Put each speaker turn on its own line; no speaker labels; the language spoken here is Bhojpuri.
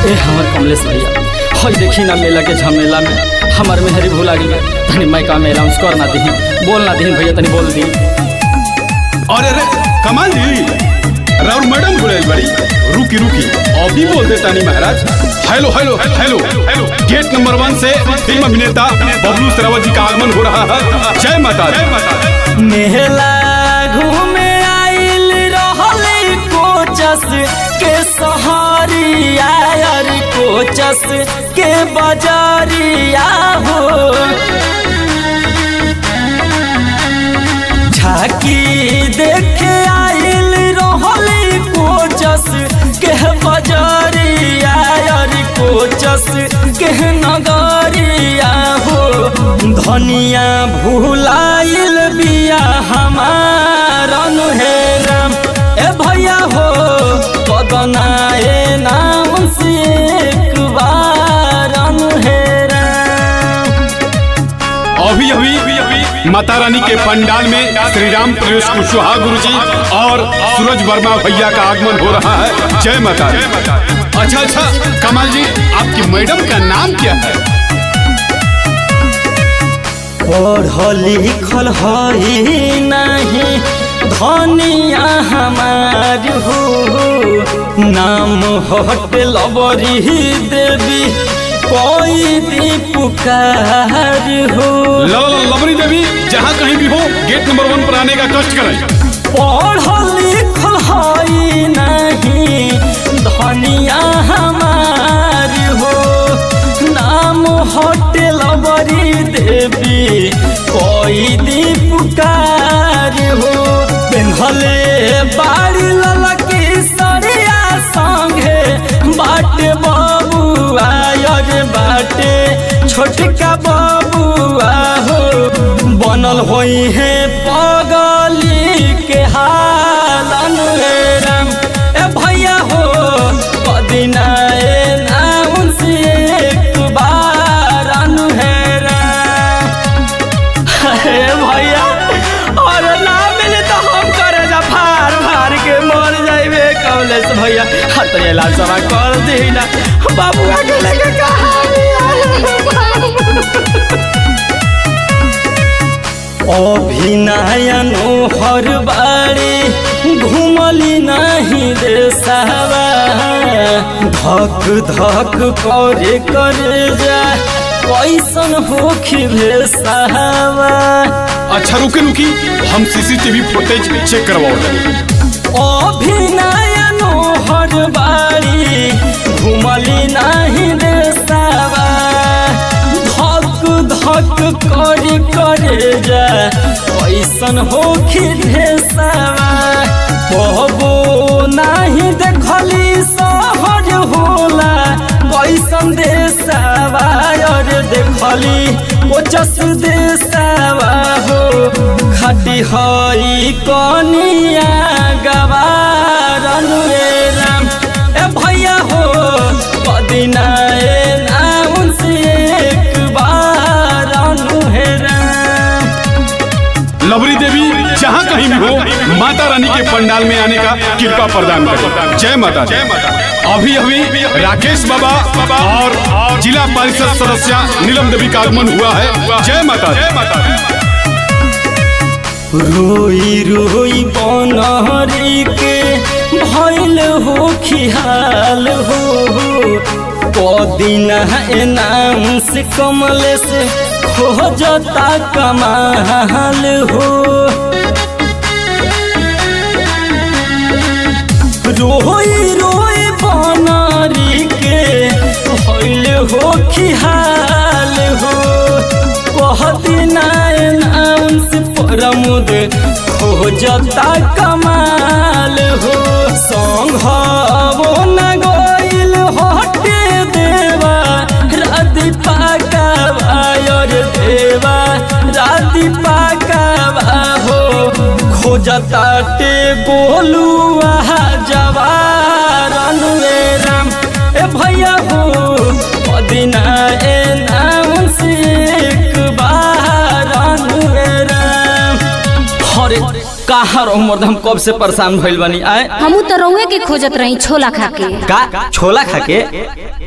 ए हमर कमलेश भैया हई देखी ना मेला के झमेला में हमर मेहरी भूला गई तनी माइका में अनाउंस कर ना दही बोल ना दही भैया तनी बोल दी
अरे अरे कमाल जी राउर मैडम बोले बड़ी रुकी रुकी अभी बोल देता नहीं महाराज hello hello hello hello gate number one से फिल्म अभिनेता बबलू सरावत जी का आगमन हो रहा है जय माता दी
मेला घूमे आइल रहले कोचस के सहारिया यार कोचस के बाजारिया हो झाकी देखे आइल रहले कोचस के बाजारिया यार कोचस के नगरिया हो धनिया भूलाइल बिया हमारन हे राम ए भैया हो कदनाए नाम से एक बारन हे राम
अभी अभी माता रानी के पंडाल में श्री राम प्रवेश कुशवाहा गुरु जी और सूरज वर्मा भैया का आगमन हो रहा है जय माता दी अच्छा अच्छा कमाल जी आपकी मैडम का नाम क्या है
पढ़ल लिखल हई नहीं धनिया हमार हो नाम हट लबरी देवी कोई दी पुकार हो
ल- ल- लवरी देवी जहाँ कहीं भी हो गेट नंबर वन पर आने का कष्ट करें
पढ़ल लिखल हई नहीं धनिया हमार हो नाम होटल बड़ी देवी कोई दी पुकार हो पेन्हले बाड़ी ललकी सरिया संगे बाटे बबुआ यर बाटे छोटका बबुआ हो बनल होई है पगली के हालन रे राम ए भैया हो पदिना ए नाम से एक बार अनु है राम अरे भैया और ना मिले तो हम करे जा फार फार के मर जाइबे कमलेश भैया हर तो इलाज सवा कर दी ना बाबुआ के लेके अभिनयनो हर बाड़ी घुमली नहीं देसावा धक धक करे करे जा कैसन होखी भेसावा
अच्छा रुके रुकी हम सीसीटीवी फुटेज चेक करवाओ
अभिनयनो हर बाड़ी घुमली नहीं देसावा धक धक करे करे जा कैसन होखी भेसावा बहबो नहीं देखली सहज होला कैसन देसावा और देखली कोचस देसावा हो खटी हई कनिया गवारन रे राम ए भैया हो पदिना ए नाम से एक बार अनु हे राम
लवरी देवी जहाँ कहीं भी हो माता रानी के पंडाल में आने का कृपा प्रदान करें जय माता जय माता अभी अभी राकेश बाबा और जिला परिषद सदस्य नीलम देवी का आगमन हुआ है जय माता जय माता
रोई रोई बनहरी के भैल हो खिहाल हो कदिना एनाउंस कमल से खोजता कमाल हो रोई रोई बनरी के भैल हो खिहाल हो कहदिना एनाउंस प्रमुद खोजता कमाल हो संघवो न गइल हटे देवा राति पाकावा और देवा राति पाकावा हो खोजता टे गोलुआ जवार रे राम ए भैया हो पदिना ए नाम से एक बार रे राम हरे कहाँ और उमर हम कब से परेशान भइल बनी आए
हमू तो रउए के खोजत रही छोला खा के
का छोला खा के